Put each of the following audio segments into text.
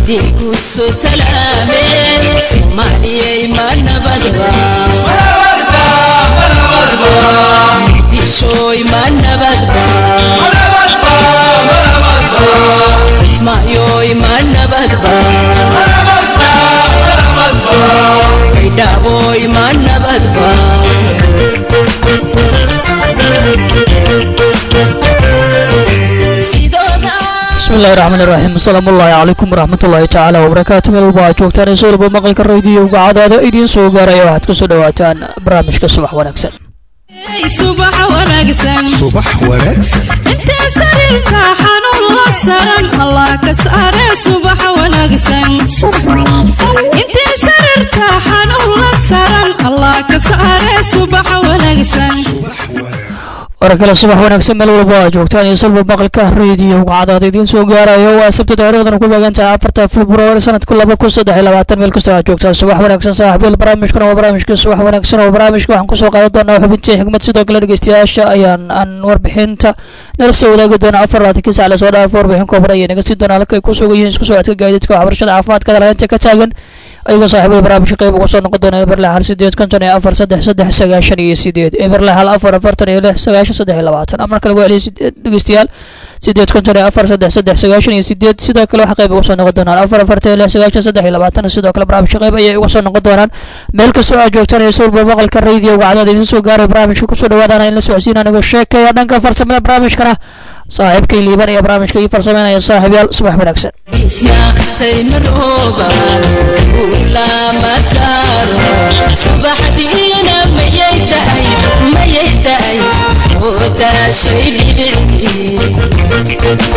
idinku soo salaameen soomaaliyay ma nabadba muqdishooy ma nabadba kismaayoy ma nabadba baydhaaboy ma nabadba bismi illahi raxmaan iraxiim asalaamu ullaahi calaykum waraxmatullaahi tacaala wabarakaatu meel walba aad joogtaan ee sowlba maqalka radiyoga cadaada idiin soo gaaraya waxaad kusoo dhawaataan barnaamijka subax wanaagsan subax wanaagsan subax wanaagsan intee sariirka xanuun la saran allah ka saare subax wanaagsan intee sariirka xanuun la saran allah ka saare subax wanaagsan hore kale subax wanaagsan meel walba aad joogtaan iyo salba maqalka radiyoga cadaada idiin soo gaarayo waa sabti taariikhdana ku beegan tahay afarta februari sanadku laba kun saddex iyo labaatan meel kastoo aad joogtaan subax wanaagsan saaxiibyal barnaamijkuna waa barnaamijkii subax wanaagsan oo barnaamijka waxaan kusoo qaadan doonaa xubintii xigmad sidoo kale dhegeystayaasha ayaan aan warbixinta nala soo wadaagi doona afar labaatankii sac lasoo dhaafo warbixin kooban ayay naga sii doonaa halka ay ku sugan yihiin isku socodka gaadiidka waxbarashada caafimaadka dalalinta ka taagan ayagoo saaxiibada barnaamijka qayb uga soo noqon doona eberle hal sideed konton iyo afar saddex saddex sagaashan iyo sideed eberle hal afar afartan iyo lix sagaashan saddex iyo labaatan amar kale waa celiya dhegeystayaal sideed konton iyo afar saddex saddex sagaashan iyo sideed sidoo kale waxaa qayb uga soo noqon doonaan afar afartan iyo lix sagaashan saddex iyo labaatan sidoo kale barnaamijka qayb ayay uga soo noqon doonaan meel kastoo aad joogtaan iyo sawirba maqalka radioga cadaad idiin soo gaaray barnaamijka kusoo dhawaadaan in la socodsiin anigoo sheekaya dhanka farsamada barnaamijkana saaxiibkay liiban iyo barnaamijka ii farsameynaya saaxiibyaal subax wanaagsan isna saymarooba ulama saaro subaxdiina mayay daay mayay daay soo daashay dhibicii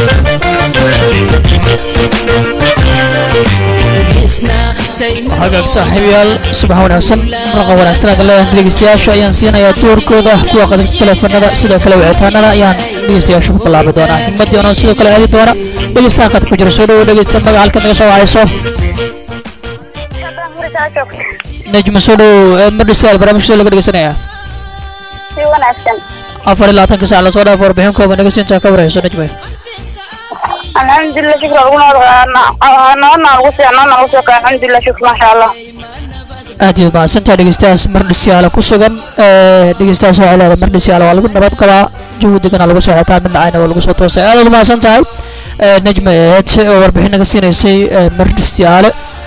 isna saymar hagaag saaxiibayaal subax wanaagsan raqa wanaagsan aad leedahay dhegeystayaasha ayaan siinayaa doorkooda kuwa qadarta teleefanada sidoo kale wicitaanada ayaan dhegeystayaasha ku bilaabi doonaa himadii oona sidoo kale aadi doona dhegeystaha qad ku jira soo dhawo dhegeysta magaca halkaad naga soo wacayso najma soo dhawow madhisaal barnaamijka laga dhegeysanaya si wanaagsan afar iyo labaatanka sac lasoo dhaafo warbixin kooban naga siintaa ka warhayso najma alxamdulilah shukr lagu noodna lagu sii noodna lagu soo kaa alxamdulilah shukr maasha allah aad iyo mahadsantaa dhegeystayaas mardhisyaala ku sugan dhegeystayaas waxay leedahay mardhisyaala waa lagu nabad qabaa jawi degana lagu soo xetaa mid dhacayna waa lagu soo toosay aad aad mahadsan tahay najma eed oo warbixin naga siinaysay mardhisyaale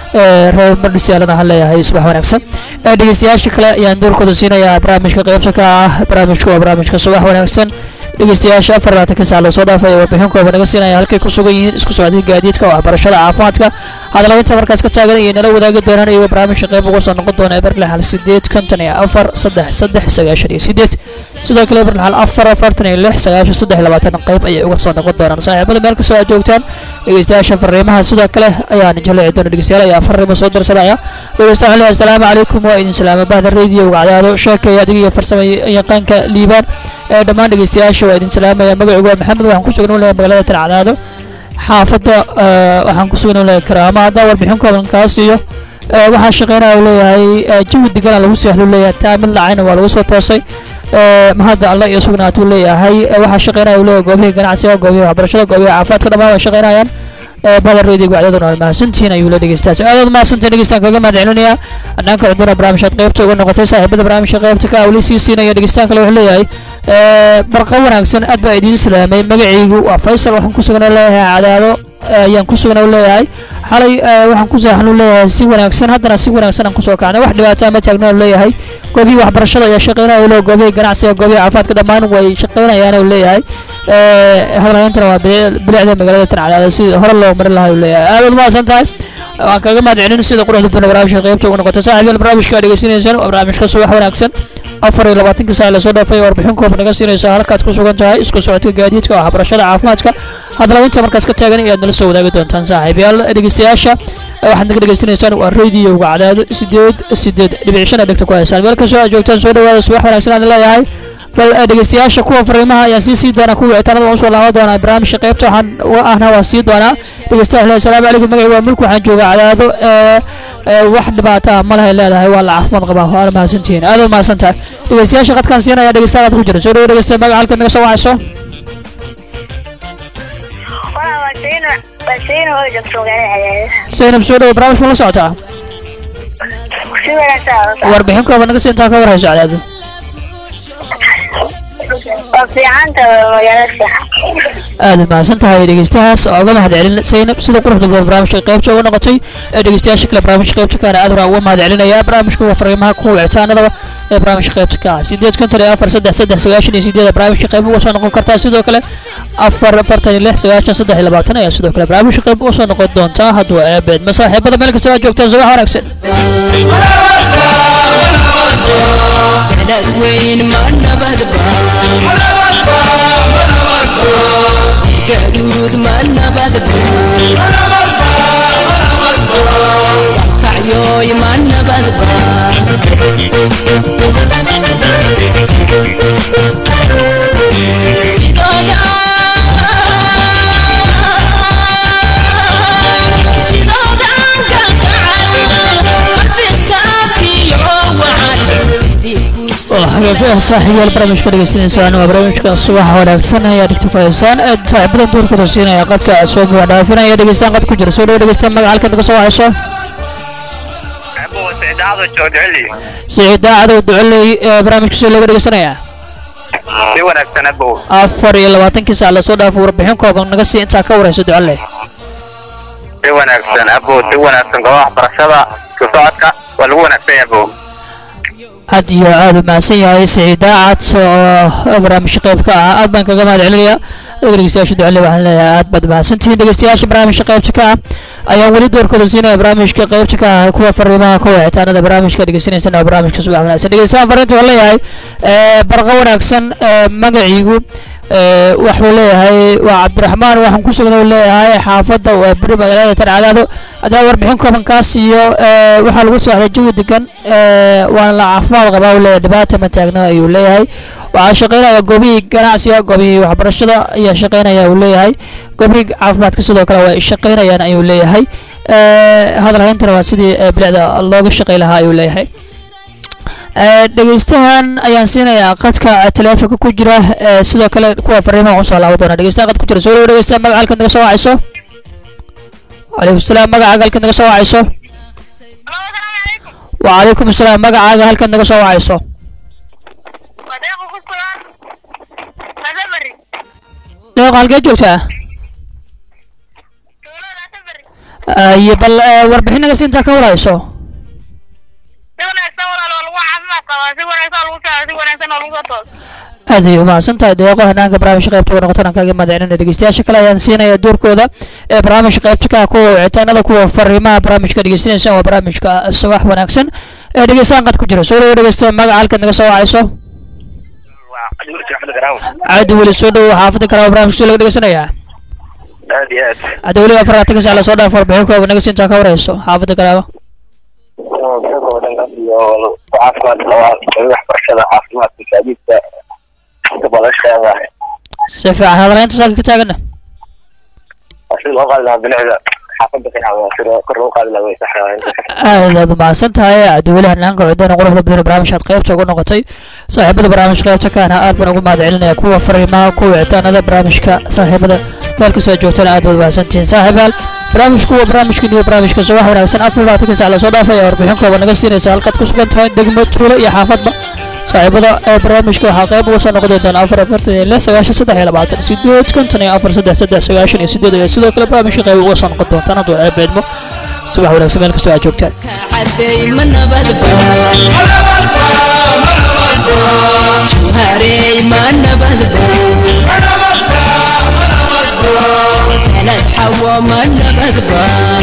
reer mardhisyaalana waxaan leeyahay subax wanaagsan dhegeystayaasha kale ayaan doorkooda siinayaa barnaamijka qeybta ka ah barnaamijka waa barnaamijka subax wanaagsan dhegeystayaasha afar labaatanka sac lasoo dhaafaya warbixin kooba naga siinaya halkay ku sugan yihiin isku socodka gaadiidka waxbarashada caafimaadka hadalaynta markaas ka taagan ayay nala wadaagi doonaan iyagoo barnaamijka qayb uga soo noqon doona eberle hal sideed konton iyo afar saddex saddex sagaashan iyo sideed sidoo kale eberle hal afar afartan iyo lix sagaashan saddex iyo labaatan qayb ayay uga soo noqon doonaan saaxiibada meel kastoo aad joogtaan dhegeystayaasha fariimaha sidoo kale ayaan jaleeci doona dhegeystayaal ayaa fariimo soo darsanaya dhegeysta waxaan leeyahay asalaamu calaykum waa idin salaama bahda radio wacdaado sheekaya adiga iyo farsama yaqaanka liibaan ee dhammaan dhegeystayaasha waa idin salaamaya magacigu waa maxamed waxaan ku sugan leeyahay magaalada talcadaado xaafadda waxaan ku sugan leeyahay karaama haddaan warbixin kooban kaa siiyo waxaa shaqeynaya leeyahay jawi degana lagu seexlu leeyahay taamil lacayna waa lagu soo toosay mahadda alle iyo sugnaatuu leeyahay waxaa shaqeynaya leeyahay goobihii ganacsiga goobihii waxbarashada goobihii caafimaadka dhammaan waa shaqeynayaan badar radio wacdaduna waa mahadsantihiin ayuu la dhegeystaas aadaad mahadsantiin dhegeystaan kaga mahad celinayaa dhanka cudura barnaamijkaad qaybta uga noqotay saaxiibada barnaamijka qaybta ka awli sii siinaya dhegeystaan kale wuxuu leeyahay barqa wanaagsan aad baa idiin salaamay magacaygu waa faysal waxaan ku sugan leeyahay cadaado ayaan ku sugan leeyahay xalay waxaan ku saaxan leeyahay si wanaagsan haddana si wanaagsan aan kusoo kacnay wax dhibaataa ma taagna leeyahay goobihii waxbarashada ayaa shaqeynaya le goobihii ganacsiga goobihii caafimaadka dhammaan way shaqeynayaan leeyahay hadalhayntana waa bilicda magaalada tancadaada sidii hore loo marin lahaa leeyahay aad aad mahadsan tahay waan kaga mahad celin sida quruxda badan barnaamijka qaybta ugu noqotay saaxiibyal barnaamijka aad dhegeysanaysaan waa barnaamijka subax wanaagsan afar iyo labaatanka saac lasoo dhaafay warbixin koob naga siinaysa halkaad ku sugan tahay isku socodka gaadiidka waxbarashada caafimaadka hadalaynta markaas ka taagan ayaad nala soo wadaagi doontaan saaxiibayaal dhegeystayaasha waxaad naga dhegeysanaysaan waa radioga cadaado sideed sideed dhibic shan dhegta ku haysaan meel kastoo aad joogtaan soo dhawaada subax wanaagsan aan leeyahay bal dhegeystayaasha kuwa fariimaha ayaan sii sii doonaa kuwa wicitaanada waan usoo laaban doonaa barnaamijka qaybta waxaan uga ahna waan sii doonaa dhegeystayaal asalaamu calaykum magaci waa mulk waxaan joogaa cadaado wax dhibaato ah ma lahay leedahay waa la caafimaad qabaa waana mahadsantihiin aad mahadsan tahay dhegeystayaasha qadkaan siinaya dhegeystayaal aad ku jira soo dhawo dhegeysta magaca halkaad naga soo wacayso basiin oo joogto magaalada cadaadis zaynab soo dhawo barnaamijka ma la socotaa si wanaagsan warbixin kooban naga siintaa ka warhayso cadaado waa fiicanta magaalada fiican aad u mahadsan tahay dhegeystayaas oo uga mahad celin zaynab sida quruxda badan barnaamijka qaybta uga noqotay ee dhegeystayaasha kale barnaamijka qaybta kaana aad uraan uga mahad celinaya barnaamijka waa fariimaha kuwa wicitaanadaba ee barnaamijka qaybta ka ah sideed konton iyo afar saddex saddex sagaashan iyo sideeda barnaamijka qayb uga soo noqon kartaa sidoo kale afar afartan iyo lix sagaashan saddex iyo labaatan ayaa sidoo kale barnaamijka qayb uga soo noqon doontaa hadduu eebeed masaaxiibada meel kasta aad joogtaan subax wanaagsan Dadas weyn ma nabadba gaduud ma nabadba kacyoy ma nabadba sidooda sidooda oo xagaagyaha saaxiibayaal barnaamijka dhegeystaneysaan waa barnaamijka subaxa wanaagsan ayaa dhigta ku haysaan ee saaxiibadan duurkooda siinaya qadka soo buuxa dhaafinaya dhegeystaan qad ku jira soo dhawo dhegeystaan magaca halkan naga soo wahayso أبو سعد عضو الشوجعلي siciid daacadow ducoley ee barnaamijka soo laga dhegeysanayaa si wanaagsan abow afar iyo labaatankii saac lasoo dhaafo warbixin kooban naga sii intaa ka warayso ducoley si wanaagsan abow si wanaagsan goobaha waxbarashada isku socodka waa lagu wanaagsan yahay abow aad iyo aad u mahadsan yahay siciid daacad oo barnaamijka qayb ka ah aad baan kaga mahad celinayaa adiga dhegeystayaasha ducale waxaan leeyahay aad baad mahadsantihiin dhegeystayaasha barnaamijka qaybta ka ah ayaan weli doorkooda siinaya barnaamijka qaybta ka ah kuwa fariimaha kuwa wicitaanada barnaamijka dhegeysanaysan oo barnaamijka subax wanaagsan dhegeystayaal fariinta waxaan leeyahay ee, barqa wanaagsan ee, magaciigu ee, wuxuu leeyahay waa cabdiraxmaan waxaan ku sugan uu leeyahay xaafadda waa beri magaalada tarcadaado haddana warbixin kooban kaa siiyo ee, waxaa lagu socday jawi degan ee, waana la caafimaad qabaa uu leeyahay dhibaata ma taagna ayuu leeyahay waxaa shaqaynaya goobihii ganacsiga goobihii waxbarashada ayaa shaqaynaya uu leeyahay goobihii caafimaadka sidoo kale way shaqaynayaan ayuu leeyahay ee, hadal hayntana waa sidii ee, bilicda looga shaqay lahaa ayuu leeyahay Ee, dhegeystahan ayaan siinayaa qadka taleefonka ku jira ee, sidoo kale kuwa fariimaha usoo laaban doona dhegeystahan qad ku jira soo dhawo dhegeystaha magaca halkan naga soo wacayso wacalaykum salaam magacaaga halkan naga soo wacayso wacalaykum salaam magacaaga halkan naga soo wacayso wadeeqa ku sugan madabari deeqa halkee joogtaa tuulada asabari iyo bal ee, warbixin naga siintaa ka warhayso si wanaagsan walaal waa lagu caafimaad qabaa si wanaagsan waa lagu socdaa si wanaagsan waa lagu soo toos aad ay umahadsan tahay deeqo hanaanka barnaamijka qaybta uga noqotaan aan kaaga mahadcelinaya dhegeystayaasha kale ayaan siinaya doorkooda ee barnaamijka qaybta ka ah kuwa wicitaanada kuwa fariimaha barnaamijka dhegeysanaysan waa barnaamijka subax wanaagsan ee dhegeystaan qad ku jira soo dhawo dhegeysta magaca halkan naga soo wacayso waa adigu si xad garaaw caadi weli soo dhawo xaafada kale oo barnaamijka soo laga dhegeysanayaa aad iyo aad hadda weli afar labaatan saac lasoo dhaafo warbixin kooba naga siintaa ka warhayso xaafada kaleaba oo dhan iyo caafimaad qabaa waxbarashada caafimaadka gaadiidka inta badan sheegahay si fiican hadalaynta saaka ka taagana si loo qaadi lahaa bilicda xaafadda fiican si kor loo qaadi lahaa way sax aad aad umahadsan tahay cabdiweli hanaanka cudana quruxda badan ee barnaamijkaad qaybta uga noqotay saaxiibada barnaamijka qaybta kaana aad baan ugu mahad celinaya kuwa fariimaha kuwa wicitaanada barnaamijka saaxiibada meel kastoo joogtana aad baad mahadsantihiin saaxiibaal barnaamijku waa barnaamijkan iyo barnaamijka subax wanaagsan afar labaatanka sac lasoo dhaafay ayaa warbixin kooban naga siinaysa halkaad ku sugan tahay degmo tuulo iyo xaafadba saaxiibada ee barnaamijka waxaa qayb uga soo noqon doona afar afartan iyo lix sagaashan saddex iyo labaatan sideed konton iyo afar saddex saddex sagaashan iyo sideed iyo sidoo kale barnaamijka qayb uga soo noqon doontaan hadduu eebeedmo subax wanaagsan meel kastoo aad joogtaan caday ma nabadba juharey ma nabadba kanad xawo ma nabadba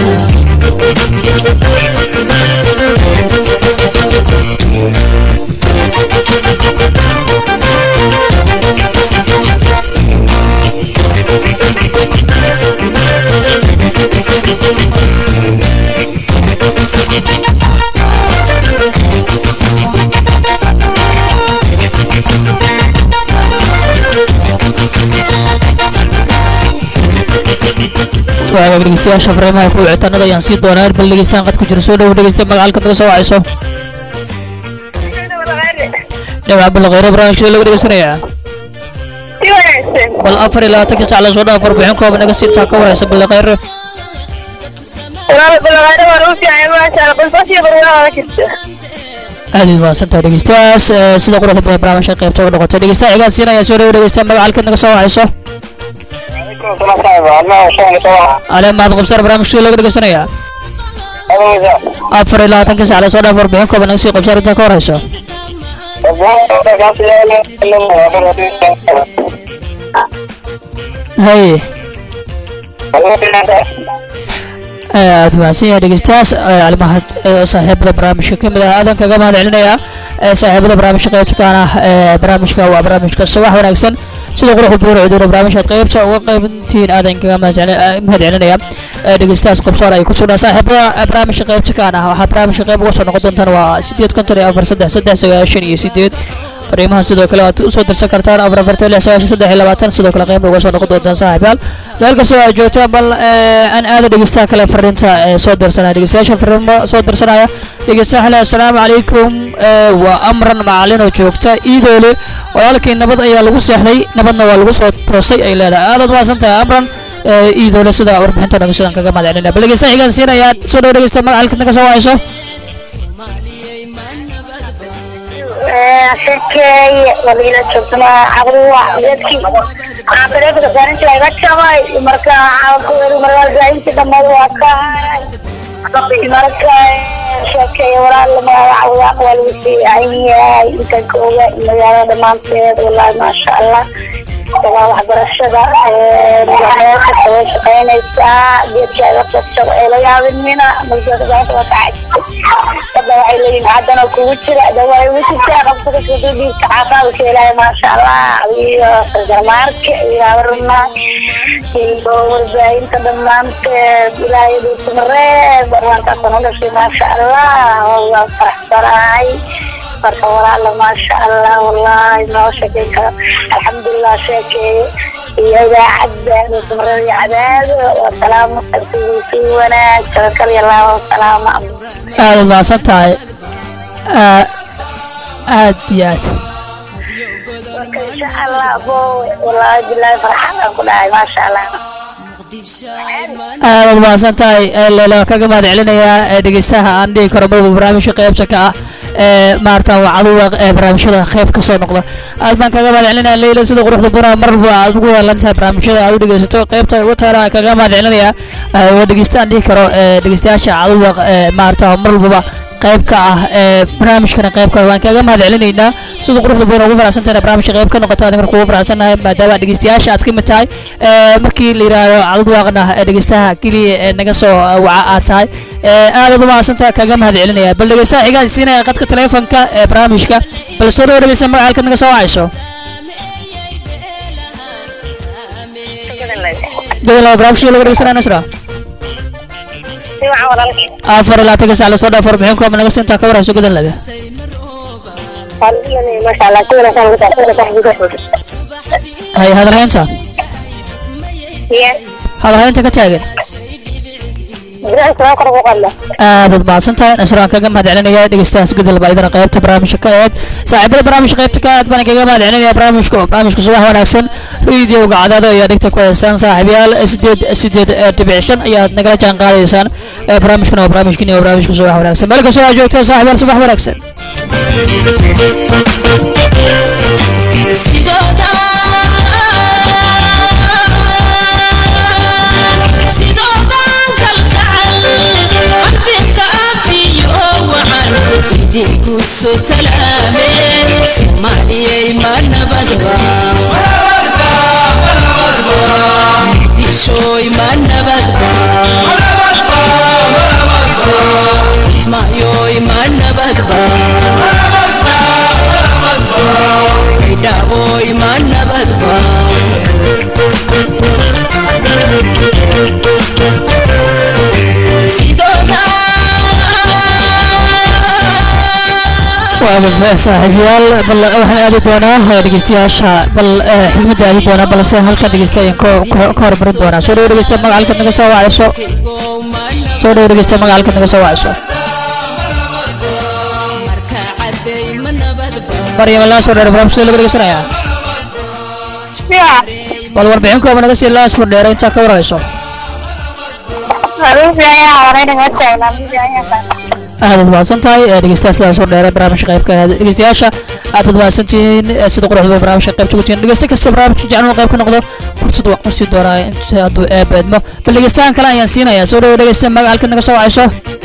waagaag dhegeystayaasha fariimaha kuwa wicitaanada ayaan sii doonaa bal dhegeystaan qad ku jira soo dhawo dhegeysta magaca halka naga soo wacayso dhinaca balqeyro barnaamijka lagu dhegeysanayaa si wanaagsan bal afar iyo labaatanka sac lasoo dhaaf warbixin kooban naga siintaa ka waraysa balqeyro walaal balaqaada waa lagu fiican maasha allah qolfas iyo barwaaqada jirta aad iyo mahadsantahay dhegeystayaas ee, sida quruxda badan barnaamijka qaybta uga noqotay dhegeystaha xigaan siinaya soo dhawo dhegeysta magaca halkaad naga soo wacayso ale mahad qabsar barnaamijka laga dhegeysanayaa afar iyo labaatanka sac lasoo dhaaf warbixin kooban naga sii qabsar intaa ka horeyso haye aad mahadsan yahay dhegeystayaas alimahad saaxiibada barnaamijka ka mid ah aadan kaga mahad celinayaa ee saaxiibada barnaamijka qaybta kaan ah ee barnaamijka waa barnaamijka subax wanaagsan sida quruxda buur cuduuna barnaamijkaad qaybta uga qaybintiin aadan kaga mahad celin- eh, mahad celinaya ee dhegeystayaas qabsoon ay ku sugnaa saaxiibada barnaamijka qaybta kaan ah waxaa barnaamijka qayb uga soo noqon doontaan waa sideed konton iyo afar saddex saddex sagaashan iyo sideed fariimaha sidoo kale waad usoo dirsan kartaan afar afartan lix sagaashan saddex iyo labaatan sidoo kale qayb uga soo noqon doontaan saaxiibayaal meel kastoo aad joogtaan bal eh, aan aada dhegeystaha kale fariinta ee soo dirsanaya dhegeystayaasha fariimo soo dirsanaya dhegeystaha xile assalaamu calaykum eh, waa amran macalin oo joogta iidoole walaalkii nabad ayaa lagu seexday nabadna waa lagu soo toosay ay leedahay aadaad mahadsan tahay amran eh, iidoole sida warbixinta naga sidan kaga mahad celinaya bal dhegeystaha xigaan siinaya soo dhow dhegeysta magaca halkaad naga soo wacayso shirkeey waliila joogtana cabduwa dadkii waxaan taleefonka saaran jiray iga jabay marka marwaalbaahintii dhammaad waa ka haray marka sheekeey walaal magacaawdaaq waa lagu fiican yahay intaan ka oga magaalada dhammaanteed wallaahi maasha allah dagaa waxbarashada meesha way shaqaynaysaa geedka iga jabjabo ee la yaabinina magaalada waa kacajisay hadda waxay leeyihin haddana kugu jira dawaa igu jirtaa qabsada kududhiibka caafimaadka ilaahay maasha allah iyo sargarmaarka iyo habaruna iyo warbaahinta dhammaanteed ilaahay dhuusamareeb barwaantaasaan u dhashay maasha allah waa faraxsanahay marka walaala maasha allah wallahi noo sheekay karo alxamdulilah sheekeeye iyo idaacadda dhuusamareeb iyo cadaado waa salaamo si wanaag tabakal iyo laabo salaamo aadaad mahadsan tahay Aa- aad iyo aad marka insha allah bo wallaahi bilaahi farxadaan ku dhahay maasha allah aadaad mahadsan tahay ee leela kaga mahad celinayaa ee dhegeystaha aan dhihi karo marba barnaamijka qaybta ka ah ee maarata waa caduwa ee barnaamijyada qayb ka soo noqda aad baan kaga mahad celinaya leyla sida quruxda buna marba aad ugu yeelan tahay barnaamijyada aad u dhegeysato qaybta ugu taana kaga mahad celinayaa ee waa dhegeysta aan dhihi karo ee dhegeystayaasha caduwa ee maarata mar walbaba qayb ka ah ee barnaamijkana qayb ka ah. waan kaga mahad celinaynaa sida quruxda badan ugu faraxsan tahay barnaamijka qayb ka noqota adiga kugu faraxsanahay maadaama dhegeystayaasha aad ka mid tahay ee markii la yiraahdo cadad waaqna ee dhegeystaha keliya ee naga soo waca aad tahay ee aadaad u mahadsan tahay kaga mahad celinaya bal dhegeystaha xigaa siinaya qadka taleefanka ee barnaamijka bal soo dhawo dhegeysta magaca halkaad naga soo wacayso gobol barnaamijka lagu dhegeysanaya nasra si wacan walaalkii afar ilaa taga sac lasoo dhaaf warbixin kuwa naga siintaa ka warayso godan labe maasha allah si wanaagsan ugu taxsiiska hay hadalhaynta iyo hadalhaynta ka taagan biraha soo kor ugu qadla aadaad mahadsan tahay nasraan kaga mahad celinaya dhegeystahaas gudal baa idana qaybta barnaamijka ka aheed saaxiibada barnaamijka qaybta ka aad baan kaga mahad celinaya barnaamijka oo barnaamijka subax wanaagsan rediyoga cadaado ayaa dhigta ku haysaan saaxiibayaal sideed sideed ee dhibic shan ayaad nagala jaan qaadaysaan ee barnaamijkana waa barnaamijkiini waa barnaamijka subax wanaagsan meel kastoo aad joogtaan saaxiibayaal subax wanaagsan idinkuso salaameen soomaaliyay ma nabadba muqdishooy ma nabadba kismaayoy ma nabadba baydhaaboy ma nabadba waa saaxiibayaal bal waxaan aadi doonaa eh, dhegeystayaasha bal eh, xigmadda aadi doonaa balse halkan dhegeysta ayaan ka- ka ka hormarin doonaa soo dhawo dhegeysta magaca halkaad naga soo wacayso soo dhawo dhegeysta magaca halkaad naga soo wacayso marka caday ma nabadba maryam laa soo dheer barnaamijka laga dhegeysanayaa ya bal warbixin kooba naga sii laas furdheera intaa ka warhayso aad mahadsan tahay ee dhegeystayaal sidaa soo dheeray barnaamijka qaybka ahayd dhegeystayaasha aad baad mahadsantihiin ee sida quruxda barnaamijka qaybta ku tihiin dhegeysta kasta barnaamijka jecel inuu qayb ka noqdo fursad waan usii doonaa inta hadduu eeb eedmo bal dhegeystahan kale ayaan siinayaa soo dhawo dhegeysta magaca halkaad naga soo wacayso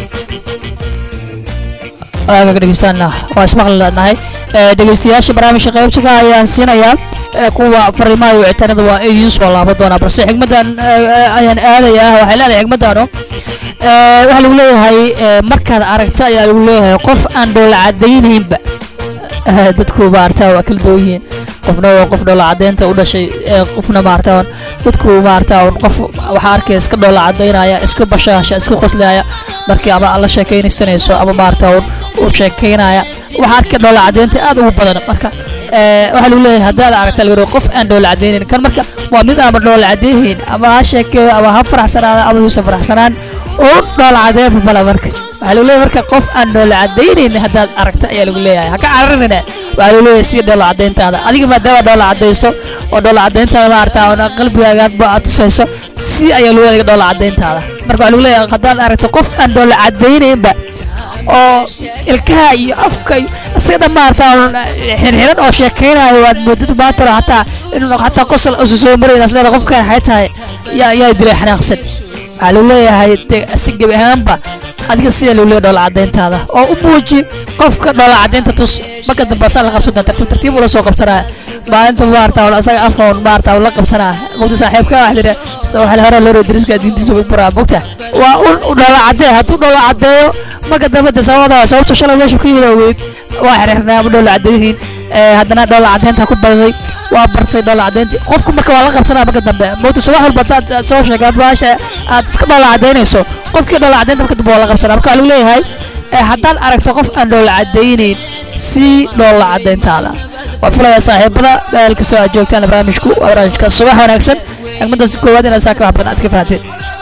agaga dhegeystaana waa ismaqli nahay dhegeystayaasha barnaamijka qaybta ka ayaan siinayaa ee kuwa fariimaha iyo wicitaanada waa idiin soo laaban doonaa balse xigmadan ayaan aadayaa waxay leedahay xigmadanu waxaa lagu leeyahay ee, markaad aragta ayaa lagu leeyahay qof aan dhoola cadaynaynba Eh, dadku maarata waa kala duwan yihiin qofna waa qof dhoola cadeynta u dhashay ee, qofna maarata dadku maarata qof waxaa arkaya iska dhoola cadaynaya iska bashaasha iska qoslaya markii ama la sheekaysanayso ama maarata u sheekaynaya waxaa arkaya dhoola cadeynta aad ugu badan marka eh, waxaa lagu leeyahay haddaad aragta lagu leeyahay qof aan dhoola cadaynayn kan marka waa mid ama dhoola cadaynayn ama ha sheekeeyo ama ha faraxsanaado ama yuusan faraxsanaan oo dhoola cadeynba mala marka waxaa lagu leeyahay marka qof aan dhoola cadaynaynin haddaad aragta ayaa lagu leeyahay ha ka cararina waxaa lagu leeyahay si dhoola cadeyntaada adiga maadaama dhoola cadayso oo dhoola cadeyntaada maarata oona qalbigaaga aad tusayso si ayaa lagu leeyahay dhoola cadeyntaada marka waxaa lagu leeyahay haddaad aragto qof aan dhoola cadaynaynba oo ilkaha iyo afka iyo isaga dhan maarata xirxiran oo sheekaynayo waad moodid maanta hore hataa inuu hataa qosol usu soo marayn asleeda qofkan waxay tahay yaa yaa dilay xanaaqsan waxaa lagu leeyahay de si gebi ahaanba adiga sida lagu leeyahay dhoola cadeyntaada oo u muuji qofka dhoola cadeynta tus marka dambe asaa la qabsan doona tartiib tartiib ula soo qabsanaya maalinta maarata wala asaga afka un maarata la qabsanaya mogta saaxiibka waxa lidha soo waxa hore loo diriska diintiisa ugu buraa mogta waa un u dhoola cadee hadduu dhoola cadeeyo marka dambe de sababada sababta shalay meesha ku yimid ogeyd waa xirxirnaa ama dhoola cadeyihiin haddana dhoola cadeynta ku badaday waa bartay dhoola cadeyntii qofku marka waa la qabsanaya marka dambe mogta subax walba hadaad aad soo sheegay baasha aad iska dhoola cadeynayso qofkii dhoola cadeynta marka dambe waa la qabsanaya marka waxaa lagu leeyahay ee haddaad aragto qof aan dhoola cadaynayn si dhoola cadeyntaada waa filaya saaxiibada meel kastoo aad joogtaan barnaamijku waa barnaamijka subax wanaagsan xigmadaas koowaad inaad saa ka wax badan aad ka fahanteen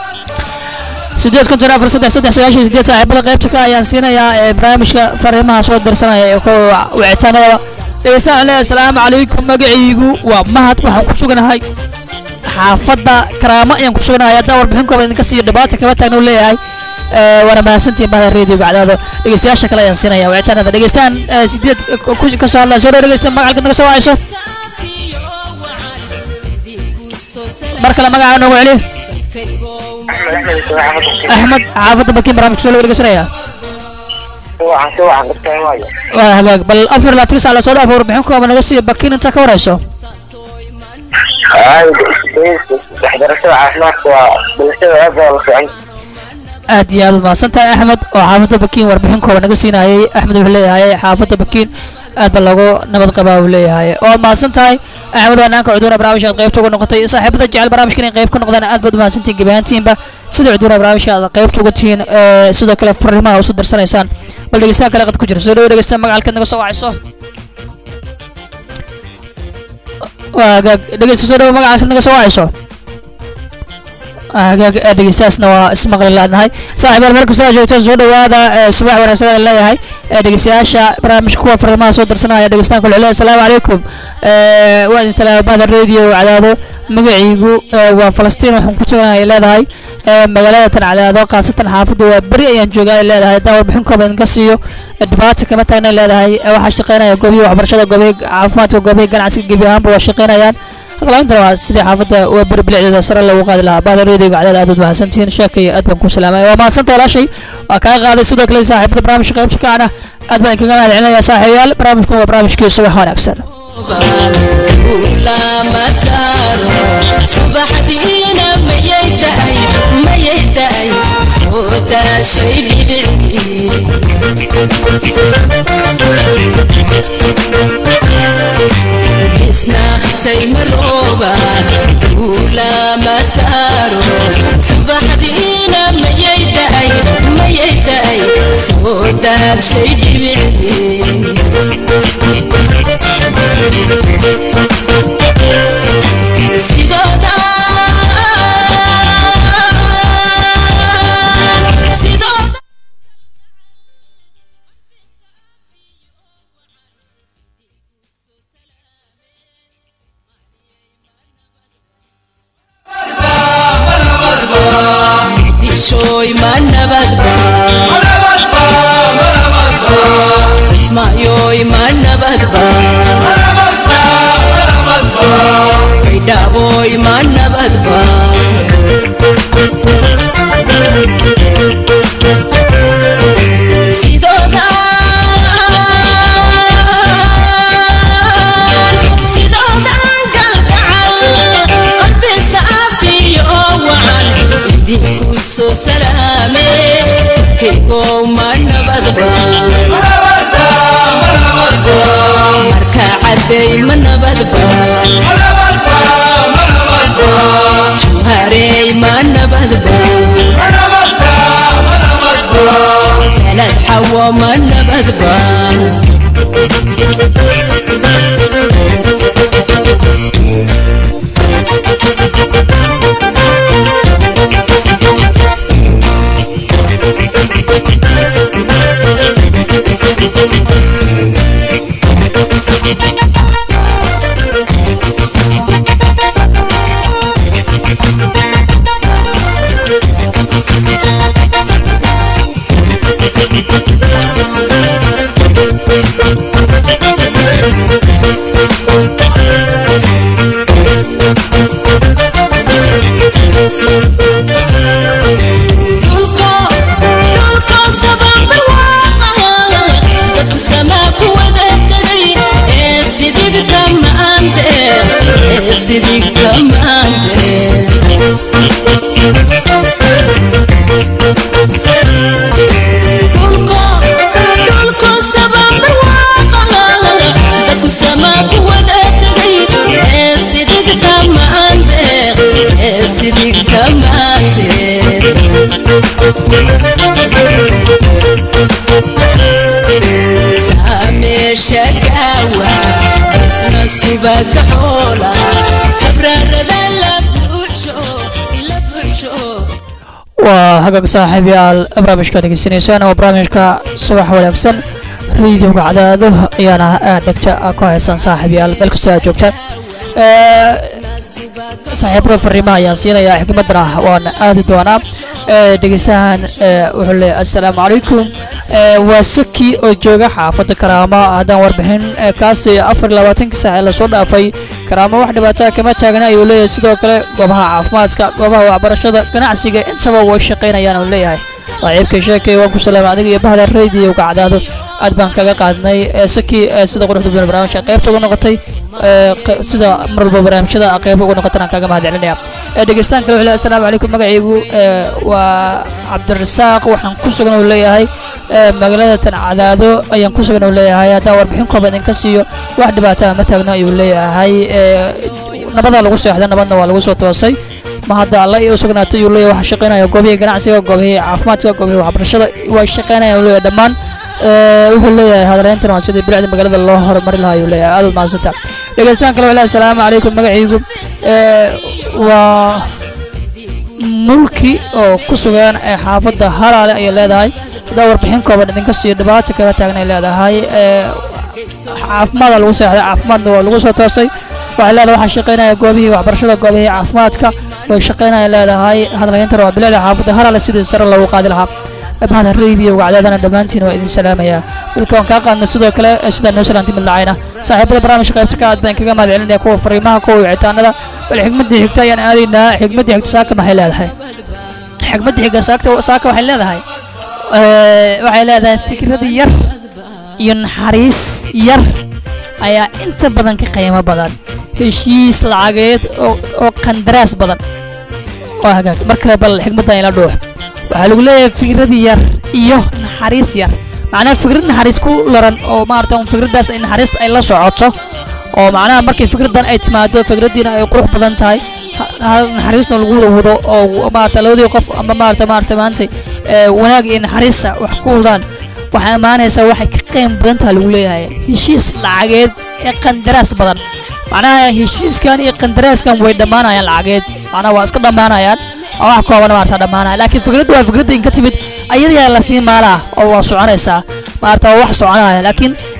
sideed konton afar saddex saddex sagaashan iyo sideed saaxiibada qaybta ka ayaan siinayaa ee barnaamijka fariimaha soo dirsanaya ee kuwa wicitaanada dhegeystaan cule asalaamu calaykum magacaygu waa mahad waxaan ku suganahay xaafadda karaamo ayaan ku suganahay haddaan warbixin kooban idinka siiyo dhibaata kaba taagna u leeyahay ee, waana mahadsantihin bahda radio gacdaado dhegeystayaasha kale ayaan siinaya wicitaanada dhegeystaan ee, sideed ku- ka soo hadlaya soo dhow dhegeysta magacalka naga soo wacayso mar kale magaca noogu celiyo axmed xaafadda bakiin barnaamijka soo lagu dhegeysanaya waa hagaag bal afar ilaa tigi sac la soo dhaafo warbixin kooban naga siiya bakiin inta ka warayso waxbarashada caafimaadka waa bulshada aad baa la fiican aad iyo aad mahadsan tahay axmed oo xaafadda bakiin warbixin kooban naga siinayay axmed wuxuu leeyahay xaafadda bakiin aad ba lagu nabad qabaa uu leeyahay waad mahadsan tahay axmed waa naanka cuduura barnaamijka aad qaybta uga noqotay saaxiibada jecel barnaamijka inay qayb ka noqdaan aad baad umahadsantihin gebi ahaantiinba sida cuduura barnaamijka aad qaybta uga tihiin ee, sidoo kale fariimaha usu dirsanaysaan bal dhegeystaha kale qad ku jira soo dhawo dhegeysta magacalkaad naga soo wacayso waa hagaag dhegeysta soo dhawo magacalkaad naga soo wacayso hagaag ee, dhegeystayaasna waa ismaqli laanahay saaxiibaal meel kastoo aad joogtaan soo dhawaada ee, subax wanaagsan aan leeyahay ee, dhegeystayaasha barnaamijka kuwa fariimaha soo dirsanaya dhegeystaan kule cule asalaamu calaykum ee, waa idin salaama bahda radio cadaado magaciigu ee, waa falastiin waxaan ku suganahay ay leedahay ee, magaalada tan cadaado khaasatan xaafadda waa beri ayaan joogaa ay leedahay haddaan warbixin kooban idinka siiyo ee, dhibaata kama taagna ay leedahay ee, waxaa shaqeynaya goobihii waxbarashada goobihii caafimaadka goobihii ganacsiga gebi ahaanba waa shaqeynayaan hadlaintana waa sidii xaafadda waa beri bilicdeeda sare lagu qaadi lahaa bahda reediga cadaad aad baad mahadsantihiin sheekaya aad baan ku salaamay waa mahadsantahay ilaashay waa kaa qaaday sidoo kale saaxiibada barnaamijka qaybta kaana aad baan idinkaga mahad celinaya saaxiibayaal barnaamijkan waa barnaamijkii subax wanaagsan lama saaro subaxdiina mayay da'ay mayay da'ay soo daashay dhibicii isnaaqsay marooba lama saaro subaxdiina mayay da'ay mayay da'ay soo daashay dhibicii sidooda sidooda bulshooy ma nabadba kismaayoy ma nabadba baydhaaboy ma nabadba sidoodan galgacal qalbi saafiyo wacan idinku soo salaame kaygow ma nabadba marka caday ma nabadba juharey ma nabadba galad xawo ma nabadba dhulka sababar waaqa dadku samaa ku wada tegay ee sidigta maande ee sidigta maande dhulka sababar waaqa dadku samaa ku wada tegay ee sidigta maande ee sidigta maande sameesha gaawa isna subaga xoola sabrarada la buuxsho la buuxsho waa hagaag saaxiibayaal barnaamijka dhegeysanaysaan oo barnaamijka subax wanaagsan radiyoga cadaado ayaana aad dhegta ku haysan saaxiibayaal meel kastoo aad joogtaan Ee, saaxiibada fariimaha ayaan siinayaa xikmadana waan aadi doonaa Ee, dhegeystahan ee, wuxuu leeyahay assalaamu calaykum Ee, waa saki oo jooga xaafadda karaamo haddaan warbixin ee, kaasi afar iyo labaatanka saac ee lasoo dhaafay karaamo wax dhibaataa kama taagna ayuu leeyahay sidoo kale goobaha caafimaadka goobaha waxbarashada ganacsiga intaba way shaqaynayaan uu leeyahay saaxiibkay sheekay waan ku salaamay adiga iyo bahda radiyoga cadaado aad baan kaga qaadnay ee, saki ee, sida quruxda badan barnaamijka qaybta uga noqotay ee, qe- sida mar walba barnaamijyada qayb uga noqotana aan kaga mahadcelinaya Ee, dhegeystaan kale wuxuu leeyahay assalaamu calaykum magacaygu ee, waa cabdirasaaq waxaan ku sugan uu leeyahay ee, magaalada tan cadaado ayaan ku sugan uu leeyahay haddaan warbixin kooban idinka siiyo wax dhibaataa ma taagno ayuu leeyahay ee, nabadaa lagu seexday nabadna waa lagu soo toosay ma hadda alla iyo sugnaatay uu leeyahay waxa shaqaynaya goobihii ganacsiga goobihii caafimaadka goobihii waxbarashada way shaqaynayaan uu leeyahay dhammaan Ee, wuxuu leeyahay hadaleyntan waa sidii bilicda magaalada loo horumari lahaa ayuu leeyahay aad u mahadsanta dhegeystaan kale wuxuu leeyahay assalaamu calaykum magacaygu ee, waa mulki oo ku sugan ee xaafadda halaale ayay leedahay hadaa warbixin kooban idinka siiyo dhibaato kaga taagan ay leedahay ee, caafimaada lagu seexday caafimaadna waa lagu soo toosay waxay leedahay waxaa shaqaynaya goobihii waxbarashada goobihii caafimaadka way shaqaynaya leedahay hadalhayntan waa bilicda xaafadda halaale sidii sare loogu qaadi lahaa bahda radiyoga cadaadana dhammaantiin waa idin salaamayaa wilka waan kaa qaadnay sidoo kale ee sidaa noo salaanti mid lacayna saaxiibada barnaamijka qaybta ka aad baan kaga mahad celinaya kuwa fariimaha kuwa wicitaanada bal xigmadii xigta ayaan aadaynaa xigmadii xigta saaka maxay leedahay xigmadii xigta saaka saaka waxay leedahay ee, waxay leedahay fikrad yar iyo naxariis yar ayaa inta badan ka qiimo badan heshiis lacageed oo oo qandaraas badan waa hagaag mar kale bal xigmaddan ila dhuux waxaa lagu leeyahay fikrad yar iyo naxariis yar macnaha fikrad naxariis ku laran oo maarata un fikraddaas ay naxariista ay la socoto oo macnaha markay fikraddan ay timaado fikraddiina ay qurux badan tahay ha- ha- naxariisna lagu wado oo maarata labadii qof ama maarata maarata maanta ee, wanaag iyo naxariista wax ku wadaan waxaa imaanaysaa waxay ka qiim badan tahay lagu leeyahay heshiis lacageed ee qandaraas badan macnaha heshiiskan iyo qandaraaskan way dhammaanayaan lacageed macnaha waa iska dhammaanayaan oo wax kooban maarata dhammaanaya laakiin fikradda waa fikradda inka timid ayadayaa lasii maalaa oo waa soconaysaa maarata waa wax soconaya laakiin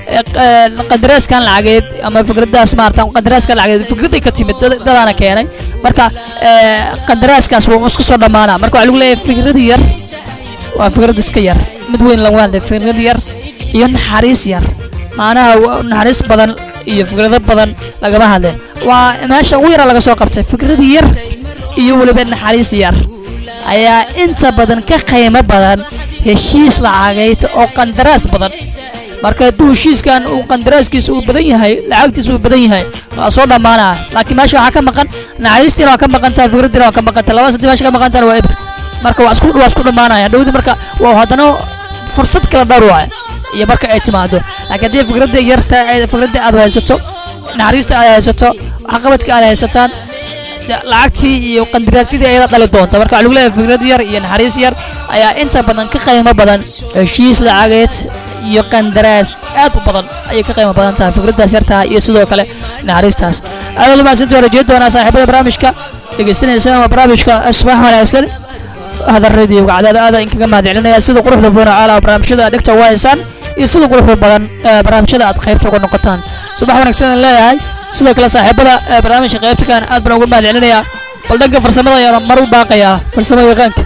ee, ee, qandaraaskan lacageed ama fikradaas maarata qandaraaskan lacageed fikraday ka timid dad- dadaana keenay marka ee, qandaraaskaas wuu isku soo dhammaanaa marka waxaa lagu leeyahay fikrad yar waa fikrad iska yar mid weyn lagu hadlay fikrad yar iyo naxariis yar macnaha wa- naxariis badan iyo fikrado badan lagama hadle waa meesha ugu yara laga soo qabtay fikrad yar iyo weliba naxariis yar ayaa inta badan ka qiimo badan heshiis lacageyd oo qandaraas badan marka hadduu heshiiskan uu qandaraaskiisa uu badan yahay lacagtiisa uu badan yahay waa soo dhammaanaa laakiin meesha waxaa ka maqan naxariistiina waa ka maqan tahay fikradiina waa ka maqan tahay labada santi meesha ka maqan tahana waa eber marka waa isku waa isku dhammaanaya dhowdi marka waa haddana fursad kala dhowr waaya iyo marka ay timaado laakiin haddii fikradda yarta ee fikradda aad haysato naxariista aad haysato waxqabadka aad haysataan de- lacagtii iyo qandaraasyadii ayada dhali doonta marka waxaa lagu leeyahay fikrad yar iyo naxariis yar ayaa inta badan ka qiimo badan heshiis lacageed iyo qandaraas aad u badan ayay ka qiimo badan tahay fikraddaas yartaha iyo sidoo kale naxariistaas aadaad umahadsanti waan rajeyn doonaa saaxiibada barnaamijka dhegeysanaysan waa barnaamijka asbax wanaagsan هذا الراديو قاعد هذا هذا إنك ما دعنا سيد قروح دبونا على برامج هذا دكتور وايسان يسيد قروح بدن برامج هذا أتخيب تقول نقطان صباح ونكسن الله هاي سيد كلا صاحب هذا برامج غيبت كان أد بنقول ما دعنا يا بل دقة فرسمة يا مرو باقي يا فرسمة يغنك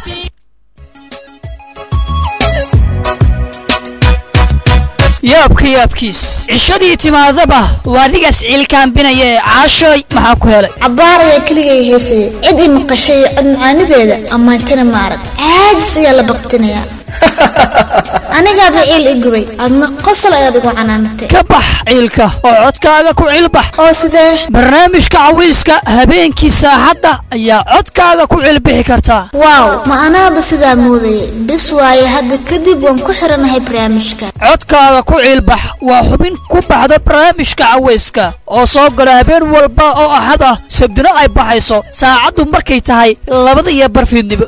yaabka yaabkiis cishadii timaadaba waa adigaas ciilkaambinaya caashooy maxaa ku helay cabbaaraya keligay heesaya cid i maqashay cod macaanideeda ammaantana ma arag caajis ayaa la baqtinayaa anigaaba ciil i gubay adna qosol ayaad ugu canaanatay ka bax ciilka oo codkaaga ku ciilbax oo sidee barnaamijka cawiiska habeenkii saaxadda ayaa codkaaga ku ciilbixi kartaa waaw ma anaaba sidaa moodayay bis waaye hadda kadib waan ku xiranahay barnaamijka codkaaga ku ciilbax waa xubin ku baxda barnaamijka cawayska oo soo gala habeen walba oo axad ah sabdino ay baxayso saacaddu markay tahay labada iyo barfiidnimo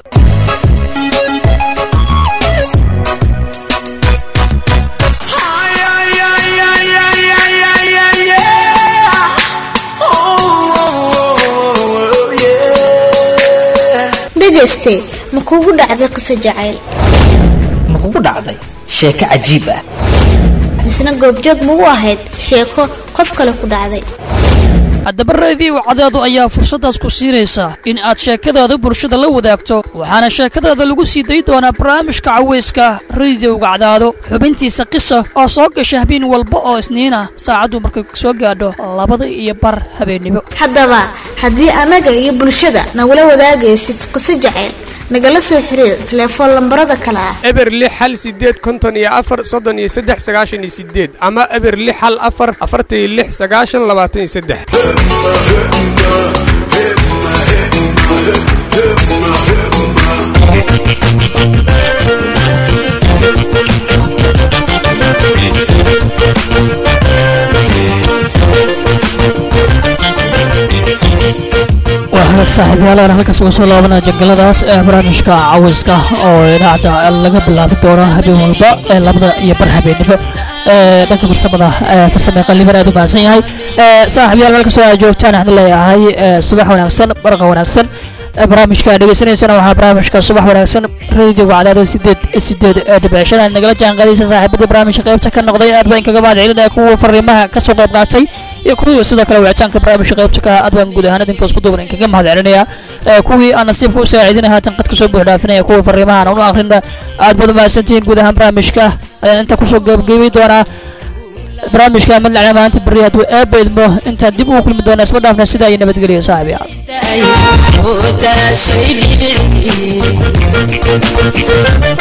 dhegayste ma kuugu dhacday qiso jacayl ma kugu dhacday sheeko cajiib ah misna goobjoog magu ahayd sheeko qof kale ku dhacday haddaba reediyo cadeedu ayaa fursaddaas ku siinaysa in aad sheekadaada bulshada la wadaagto waxaana sheekadaada lagu sii dayi doonaa barnaamijka cawayska rediowga cadaado xubintiisa qisa oo soo gasha habeen walba oo isniina saacaddu markay soo gaadho labada iyo bar habeennimo haddaba haddii annaga iyo bulshada nagula wadaagaysid qiso jacayl nagala soo xiriir telefoon lambarada kale ah eber lix hal sideed konton iyo afar soddon iyo saddex sagaashan iyo sideed ama eber lix hal afar afartan iyo lix sagaashan labaatan iyo saddex waxaad saaxiibayaal halkaas uga soo laabanaa jangaladaas ee barnaamijka cawayska oo idaacadda laga bilaabi doono habeen walba ee labada iyo bar habeennimo ee dhanka farsamada ee farsame qaliban aad u mahadsan yahay ee saaxiibayaal meel kastoo aad joogtaan waxaan leeyahay ee subax wanaagsan barqa wanaagsan ee barnaamijka dhegeysanaysana waxaa barnaamijka subax wanaagsan radiyoga cadaado sideed sideed ee dhibcishan aad nagala jaanqaadaysa saaxiibadii barnaamijka qaybta ka noqday aad baan kaga mahad celinaya kuwa fariimaha kasoo qayb qaatay iyo kuwii sidoo kale wicitaanka barnaamijka qaybta ka aad baan guud ahaan idinka isku duuban kaga mahad celinaya ee kuwii aan nasiibka u saacidinaya haatan qad kasoo buux dhaafinaya kuwa fariimahan aan u akhrina aad baad u mahadsantihiin guud ahaan barnaamijka ayaan inta kusoo gebagabay doonaa barnaamijka madlacna maanta berri hadduu eebba idmo intaan dib ugu kulmi doona isma dhaafna sidaa iyo nabadgelya saaxiibayaal soo daashay dhibicii